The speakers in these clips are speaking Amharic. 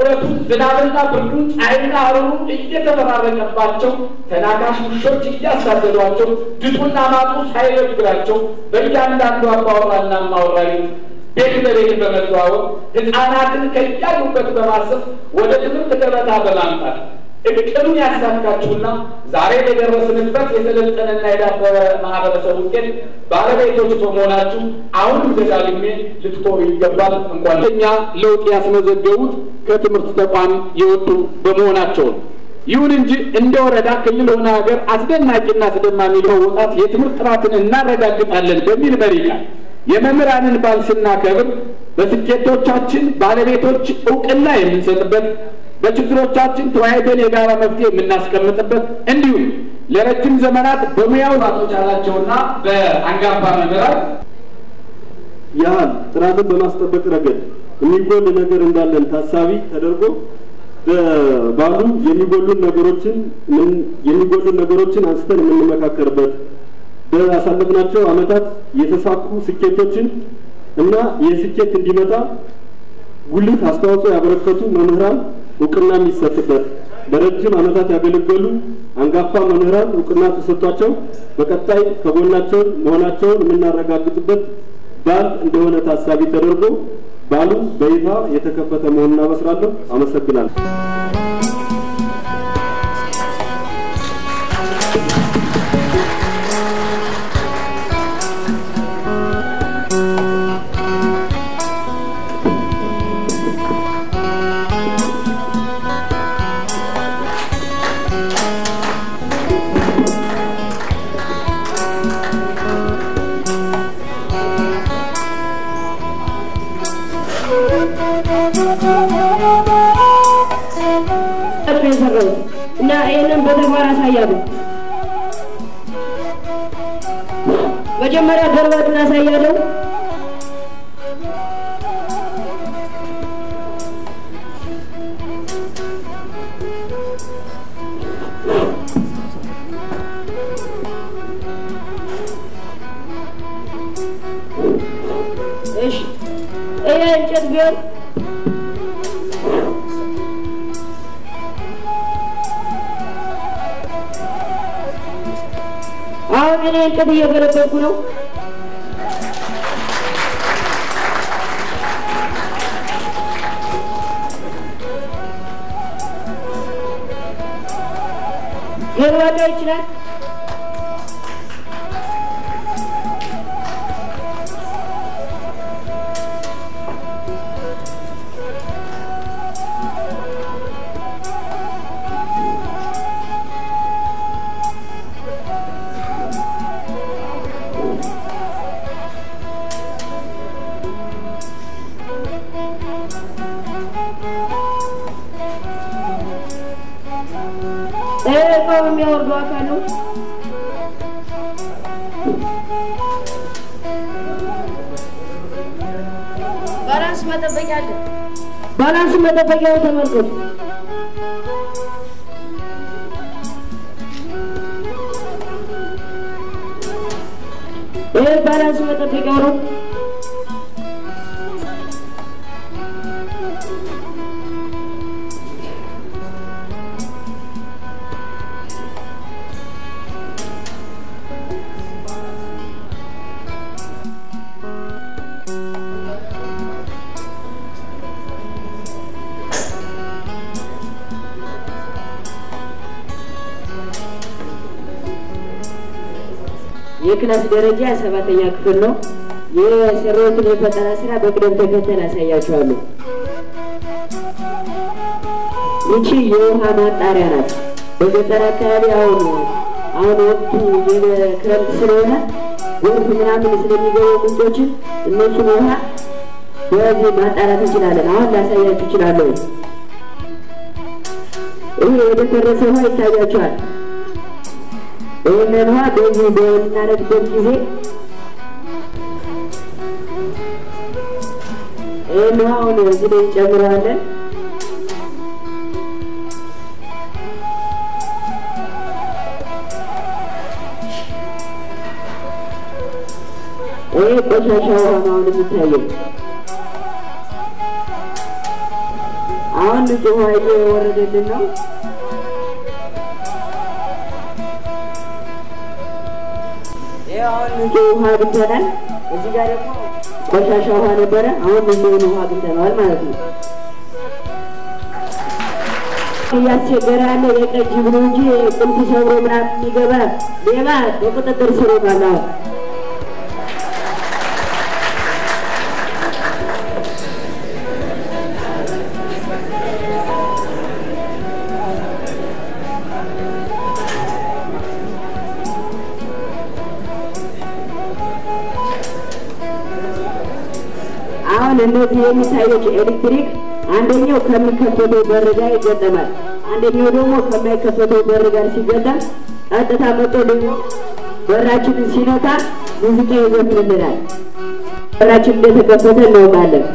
ብረቱ ዝናብና ብርዱን ፀሐይና ሐሩሩ እየተፈራረቀባቸው ተናካሽ ውሾች እያሳደዷቸው ድጡና ማጡ ሳይበግራቸው በእያንዳንዱ አባወራና እማወራ ቤት ለቤት በመዘዋወር ሕፃናትን ከያሉበት በማሰብ ወደ ትምህርት ገበታ በማምጣት እቅዱን ያሳካችሁና ዛሬ የደረስንበት የሰለጠነና የዳበረ ማህበረሰብ ውጤት ባለቤቶች በመሆናችሁ አሁንም ደጋግሜ ልትኮሩ ይገባል። እንኳን እኛ ለውጥ ያስመዘገቡት ከትምህርት ተቋም የወጡ በመሆናቸው ነው። ይሁን እንጂ እንደ ወረዳ፣ ክልል ሆነ ሀገር አስደናቂና አስደማሚ ለመውጣት የትምህርት ጥራትን እናረጋግጣለን በሚል መሪ ቃል የመምህራንን በዓል ስናከብር በስኬቶቻችን ባለቤቶች እውቅና የምንሰጥበት በችግሮቻችን ተወያይተን የጋራ መፍትሄ የምናስቀምጥበት እንዲሁም ለረጅም ዘመናት በሙያው አቶች ያላቸውና በአንጋፋ መምህራን ያህል ጥራትን በማስጠበቅ ረገድ የሚጎል ነገር እንዳለን ታሳቢ ተደርጎ ባሉ የሚጎሉን ነገሮችን የሚጎሉን ነገሮችን አንስተን የምንመካከርበት በአሳለፍናቸው ዓመታት የተሳኩ ስኬቶችን እና የስኬት እንዲመጣ ጉልህ አስተዋጽኦ ያበረከቱ መምህራን እውቅና የሚሰጥበት በረጅም ዓመታት ያገለገሉ አንጋፋ መምህራን እውቅና ተሰጥቷቸው በቀጣይ ከጎናቸው መሆናቸውን የምናረጋግጥበት በዓል እንደሆነ ታሳቢ ተደርጎ በዓሉ በይፋ የተከፈተ መሆኑን አበስራለሁ። አመሰግናለሁ። የሰራሁት እና ይህንን በተግባር አሳያለሁ። መጀመሪያ ገርባቱን አሳያለሁ። እሺ ይሄ እንጨት ቢሆን አሁን እኔ እንጨት እየገለበጥኩ ነው። ገለባጣ ይችላል። እቃው የሚያወርደው አካል ነው። ባላንስ መጠበቂያ አለ። ባላንስ መጠበቂያው ተመልከቱ። ይህ ባላንስ መጠበቂያው ነው። የክላስ ደረጃ ሰባተኛ ክፍል ነው። የሰራሁትን የፈጠራ ስራ በቅደም ተከተል አሳያችኋለሁ። ይቺ የውሃ ማጣሪያ ናት። በገጠር አካባቢ አሁን አሁን ወቅቱ የክረምት ስለሆነ ጎርፍ ምናምን ስለሚገቡ ምንጮችን እነሱን ውሃ በዚህ ማጣራት እንችላለን። አሁን ላሳያችሁ እችላለሁ። ይህ የደፈረሰ ውሃ ይታያችኋል። ይህንን ውሃ በዚህ በምናደርግበት ጊዜ ይህን ውሃውን እዚህ ላይ እንጨምረዋለን። ይህ ቆሻሻ ውሃ ነው አሁን የሚታየው። አሁን ንጹህ ውሃ እየወረደልን ነው። ይኸው አሁን ንጹህ ውሃ አግኝተናል። እዚህ ጋር ደግሞ ቆሻሻ ውሃ ነበረ። አሁን ንጹህ ውሃ አግኝተነዋል ማለት ነው። እያስቸገረ ያለ የቀን ጅብ ነው እንጂ ቁልፍ ሰብሮ ምናምን የሚገባ ሌባ በቁጥጥር ስር ሆኗል። አሁን አሁን እነዚህ የሚታዩት ኤሌክትሪክ አንደኛው ከሚከፈተው በር ጋር ይገጠማል። አንደኛው ደግሞ ከማይከፈተው በር ጋር ሲገጠም ቀጥታ መጥቶ ደግሞ በራችንን ሲነካ ሙዚቃ ይዘፍንልናል። በራችን እንደተከፈተ እናውቃለን።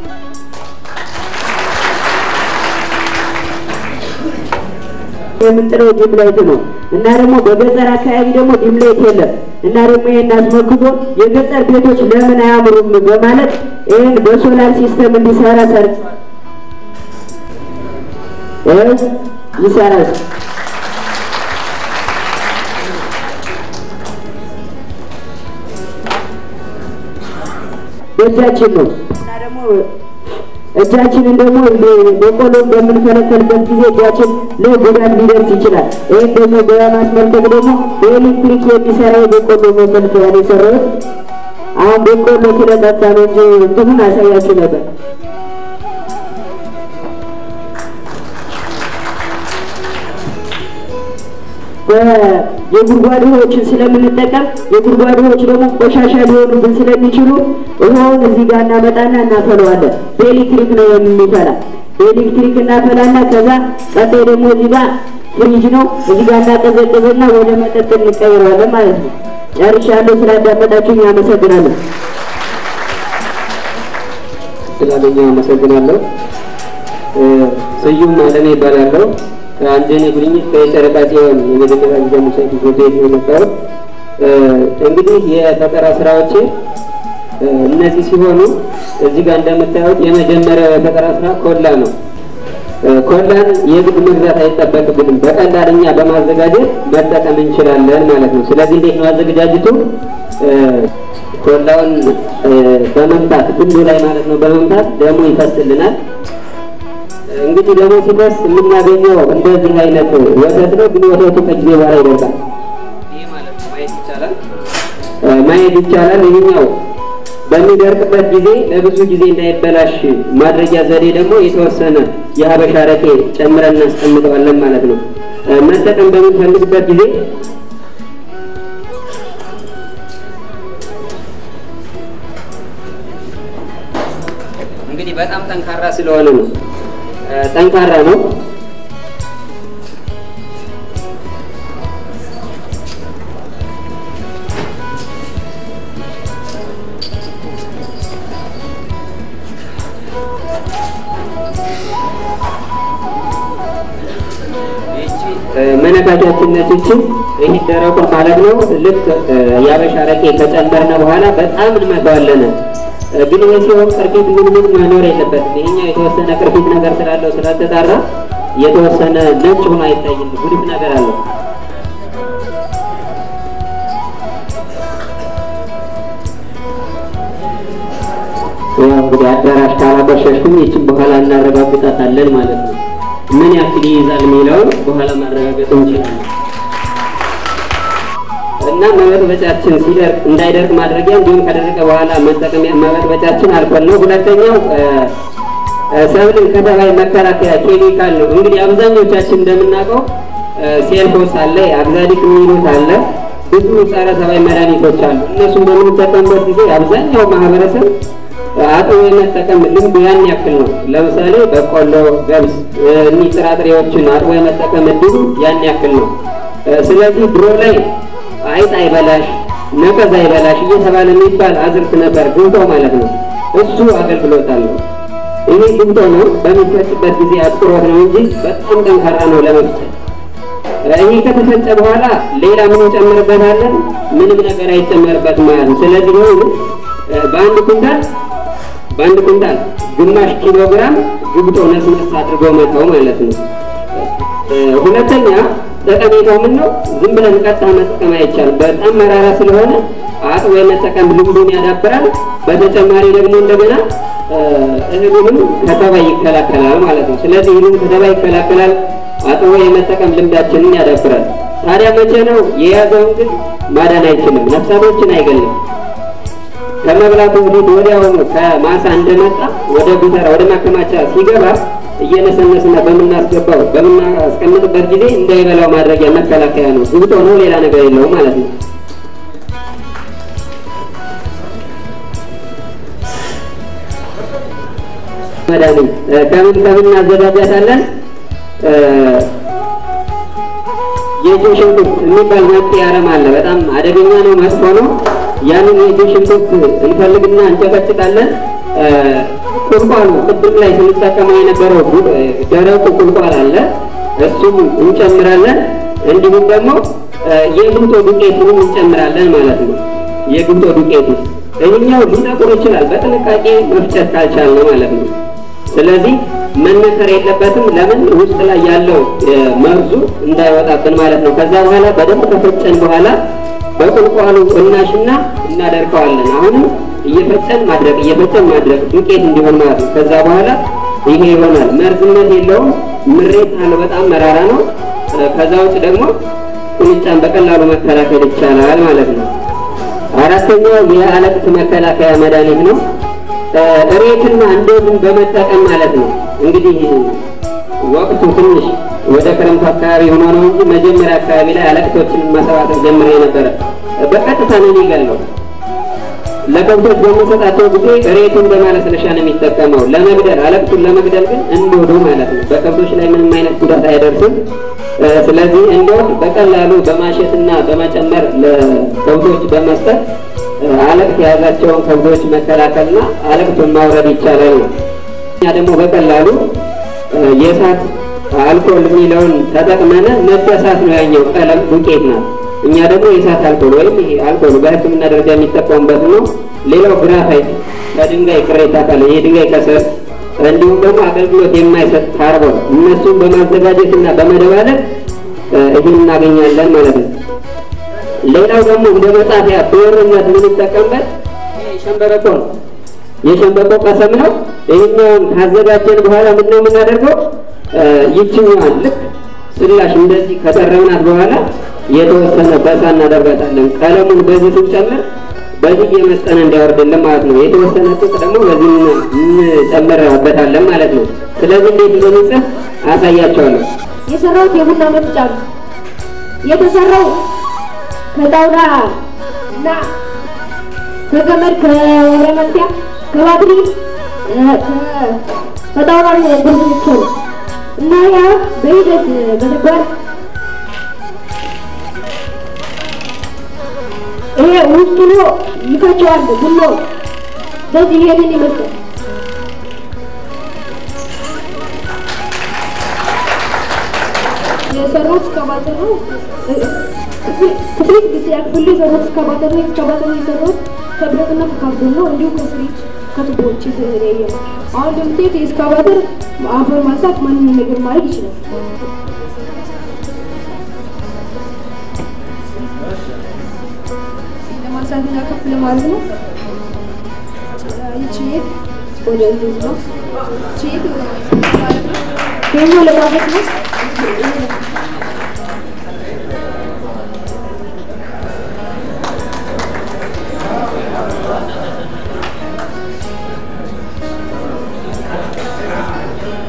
የምንጥለው ዲምላይት ነው እና ደግሞ በገጠር አካባቢ ደግሞ ዲምላይት የለም እና ደግሞ ይህን አስመልክቶ የገጠር ቤቶች ለምን አያምሩም በማለት ይህን በሶላር ሲስተም እንዲሰራ ሰርች ይሰራል። በእጃችን ነው እና ደግሞ እጃችንን ደግሞ በቆሎን በምንፈለፈልበት ጊዜ እጃችን ላይ ጉዳት ሊደርስ ይችላል። ይህም ደግሞ በማስመልከት ደግሞ በኤሌክትሪክ የሚሰራ የበቆሎ መፈልፈያ ነው የሰራሁት። አሁን በቆሎ ስለጠጣ ነው እንጂ እንትኑን አሳያችሁ ነበር። የጉድጓድ ውሃዎችን ስለምንጠቀም የጉድጓድ ውሃዎች ደግሞ ቆሻሻ ሊሆኑብን ስለሚችሉ ውሃውን እዚህ ጋር እናመጣና እናፈለዋለን። በኤሌክትሪክ ነው የሚፈላ። በኤሌክትሪክ እናፈላና ከዛ ቀጣይ ደግሞ እዚህ ጋር ፍሪጅ ነው እዚህ ጋር እናቀዘቅዝና ወደ መጠጥ እንቀይረዋለን ማለት ነው። ጨርሻለሁ። ስላዳመጣችሁኝ አመሰግናለሁ። ስላገኘው አመሰግናለሁ። ስዩም አለኔ ይባላለሁ። ከአንጀኔ ጉድኝት ከጨረቃ ጽዮን የመጀመሪያ ጊዜ ሙሴት ቤት ነው የመጣሁት። እንግዲህ የፈጠራ ስራዎቼ እነዚህ ሲሆኑ እዚህ ጋር እንደምታዩት የመጀመሪያው የፈጠራ ስራ ኮላ ነው። ኮላን የግድ መግዛት አይጠበቅብንም። በቀላል እኛ በማዘጋጀት መጠቀም እንችላለን ማለት ነው። ስለዚህ እንዴት ነው አዘገጃጀቱ? ኮላውን በመምታት ግንዱ ላይ ማለት ነው በመምታት ደሙ ይፈስልናል። እንግዲህ ደግሞ ሲፈስ የምናገኘው እንደዚህ አይነት ወተት ነው። ግን ወተቱ ከጊዜ በኋላ ይደርቃል። ይህ ማለት ነው ማየት ይቻላል ማየት ይቻላል። ይህኛው በሚደርቅበት ጊዜ ለብዙ ጊዜ እንዳይበላሽ ማድረጊያ ዘዴ ደግሞ የተወሰነ የሀበሻ አረቄ ጨምረን እናስቀምጠዋለን ማለት ነው። መጠቀም በምንፈልግበት ጊዜ እንግዲህ በጣም ጠንካራ ስለሆነ ነው ጠንካራ ነው። መነካቻችን ነች እቺ ይህ ደረቁ ማለት ነው። ልክ የአበሻ አረቄ ከጨመርነ በኋላ በጣም እንመታዋለን። ግን ይህ ሲሆን ቅርፊት ምን ምን መኖር የለበትም። ይሄኛው የተወሰነ ቅርፊት ነገር ስላለው ስላልተጣራ የተወሰነ ነጭ ሆኖ አይታይም። ጉድፍ ነገር አለው። ያው እንግዲህ አዳራሽ ካላቆሸሽኩም ይችን በኋላ እናረጋግጣታለን ማለት ነው። ምን ያክል ይይዛል የሚለውን በኋላ ማረጋገጥ እንችላለን። እና መበጥበጫችን ሲደርቅ እንዳይደርቅ ማድረጊያ እንዲሁም ከደረቀ በኋላ መጠቀሚያ መበጥበጫችን አልኮል ነው። ሁለተኛው ሰብልን ከተባይ መከላከያ ኬሚካል ነው። እንግዲህ አብዛኞቻችን እንደምናውቀው ሴልፎስ አለ፣ አግዛሊክ የሚሉት አለ፣ ብዙ ጸረ ተባይ መድኃኒቶች አሉ። እነሱን በምንጠቀምበት ጊዜ አብዛኛው ማህበረሰብ አጥቦ የመጠቀም ልምዱ ያን ያክል ነው። ለምሳሌ በቆሎ፣ ገብስ፣ እኒህ ጥራጥሬዎችን አጥቦ የመጠቀም እድሉ ያን ያክል ነው። ስለዚህ ድሮ ላይ አይጥ አይበላሽ፣ ነቀዝ አይበላሽ እየተባለ የሚባል አዝርት ነበር፣ ግንቶ ማለት ነው። እሱ አገልግሎት አለው። ይሄ ግንቶ ነው። በሚፈጭበት ጊዜ አጥሮት ነው እንጂ በጣም ጠንካራ ነው ለመፍጨት። ይሄ ከተፈጨ በኋላ ሌላ ምን እንጨምርበታለን? ምንም ነገር አይጨመርበትም ማለት ነው። ስለዚህ ነው በአንድ ኩንታል በአንድ ኩንታል ግማሽ ኪሎ ግራም ግብጦ ነስነስ አድርጎ መተው ማለት ነው። ሁለተኛ ጠቀሜታው ምን ነው? ዝም ብለን ቀጥታ መጠቀም አይቻልም። በጣም መራራ ስለሆነ አጥቦ የመጠቀም ልምዱን ያዳብራል። በተጨማሪ ደግሞ እንደገና እህሉንም ከተባይ ይከላከላል ማለት ነው። ስለዚህ እህሉን ከተባይ ይከላከላል፣ አጥቦ የመጠቀም ልምዳችንን ያዳብራል። ታዲያ መቼ ነው የያዘውን ግን ማዳን አይችልም፣ ነፍሳቶችን አይገልም። ከመብላቱ በፊት ወዲያውኑ ከማሳ እንደመጣ ወደ ጉተራ ወደ ማከማቻ ሲገባ እየነሰነስና በምናስገባው በምናስቀምጥበት ጊዜ እንዳይበላው ማድረጊያ መከላከያ ነው። ግብጦ ነው፣ ሌላ ነገር የለውም ማለት ነው። መድኃኒት ከምን ከምን እናዘጋጃታለን? የእጅ ሽንኩርት የሚባል መጤ አረም አለ። በጣም አደገኛ ነው፣ መጥፎ ነው። ያንን የእጅ ሽንኩርት እንፈልግና እንጨቀጭቃለን። ቁልቋሉ ቅድም ላይ ስንጠቀመው የነበረው ደረቁ ቁልቋል አለ፣ እሱም እንጨምራለን። እንዲሁም ደግሞ የግብጦ ዱቄቱንም እንጨምራለን ማለት ነው። የግብጦ ዱቄቱ ይህኛው ሊጠቁር ይችላል፣ በጥንቃቄ መፍጨት ካልቻልን ማለት ነው። ስለዚህ መነከር የለበትም። ለምን ውስጥ ላይ ያለው መርዙ እንዳይወጣብን ማለት ነው። ከዛ በኋላ በደንብ ከፈጨን በኋላ በቁልቋሉ እናሽና እናደርቀዋለን። አሁንም እየፈጨን ማድረግ እየፈጨን ማድረግ ዱቄት እንዲሆን ማለት ነው። ከዛ በኋላ ይሄ ይሆናል። መርዝነት የለውም። ምሬት አለ፣ በጣም መራራ ነው። ከዛ ውጭ ደግሞ ቁንጫን በቀላሉ መከላከል ይቻላል ማለት ነው። አራተኛው የአለቅት መከላከያ መድኃኒት ነው። እሬትና እንደዝን በመጠቀም ማለት ነው። እንግዲህ ወቅቱ ትንሽ ወደ ክረምቱ አካባቢ ሆኖ ነው እንጂ መጀመሪያ አካባቢ ላይ አለቅቶችን መሰባሰብ ጀምሬ ነበረ። በቀጥታ ነው የሚገለው። ለከብቶች በሚሰጣቸው ጊዜ እሬቱን በማለስለሻ ነው የሚጠቀመው ለመግደል፣ አለቅቱን ለመግደል ግን እንዶዶ ማለት ነው። በከብቶች ላይ ምንም አይነት ጉዳት አያደርስም። ስለዚህ እንዶድ በቀላሉ በማሸትና በመጨመር ለከብቶች በመስጠት አለቅት የያዛቸውን ከብቶች መከላከልና አለቅቱን ማውረድ ይቻላል ነው። እኛ ደግሞ በቀላሉ የእሳት አልኮል የሚለውን ተጠቅመን ነጭ እሳት ነው ያኛው ቀለም ዱቄት ናት። እኛ ደግሞ የእሳት አልኮል ወይም ይሄ አልኮል በሕክምና ደረጃ የሚጠቀሙበት ነው። ሌላው ግራፋይት ከድንጋይ ቅሬታ ካለ የድንጋይ ከሰል እንዲሁም ደግሞ አገልግሎት የማይሰጥ ካርቦን እነሱን በማዘጋጀትና በመደባለቅ ይህን እናገኛለን ማለት ነው። ሌላው ደግሞ እንደ መጻፊያ ብዕርነት የምንጠቀምበት ሸንበቆ ነው። የሸንበቆ ቀሰም ነው። ይህኛውን ካዘጋጀን በኋላ ምንድን ነው የምናደርገው? ይችኛዋን ልክ ስላሽ እንደዚህ ከጠረብናት በኋላ የተወሰነ በሳ እናደርጋታለን። ቀለሙን በዚህ ስንጨምር በዚህ እየመጠነ እንዲያወርድልን ማለት ነው። የተወሰነ ጥጥ ደግሞ በዚህ እንጨምርበታለን ማለት ነው። ስለዚህ እንዴት እንደሚጽፍ አሳያቸዋለሁ። የሰራሁት የቡና መፍጫ ነው። የተሰራው ከጣውላ እና ከገመድ ከወረመንቲያ ከባትሪ ከጣውላ ብርዝቶ እና ያ በሂደት በተግባር ይሄ ውስጡ ነው ይፈጨዋል። ቡሎ በዚህ ይሄንን ይመስላል። የሰራሁት እስካባተር ነው። ክፍል ስድስተኛ ክፍል ላይ የሰራሁት እስካባተር ነው። እስካባተር የሰራሁት ከብረትና ከካርቶን ነው። እንዲሁም ከስሪት ከቱቦዎች የተለያየ ነው። አሁን እንደምታዩት የእስካባተር አፈር ማንሳት ማንኛውም ነገር ማድረግ ይችላል። ለማንሳትና ከፍ ለማድረግ ነው። ይቺ ወደ እንደዚህ ነው። ይቺ ማለት ነው። ይሄኛው ለማድረግ ነው።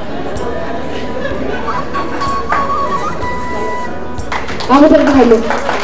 አመሰግናለሁ።